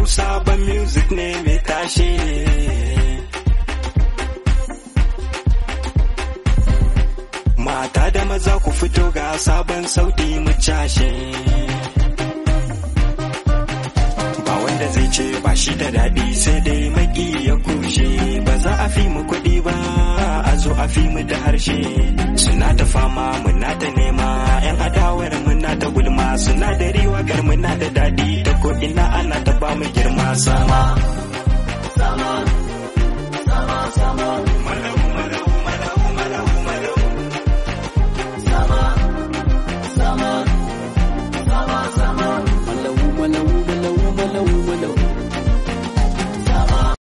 sabon music ne mai tashe mata da maza ku fito ga sabon sauti mu cashe ba wanda zai ce ba shi da daɗi sai dai maki ya kushe ba za a fi mu kuɗi ba a zo a fi mu da harshe suna ta fama muna ta nema yan adawar muna ta gulma suna da riwagar muna da daɗi ta ko ina ana ta ba mu girma sama sama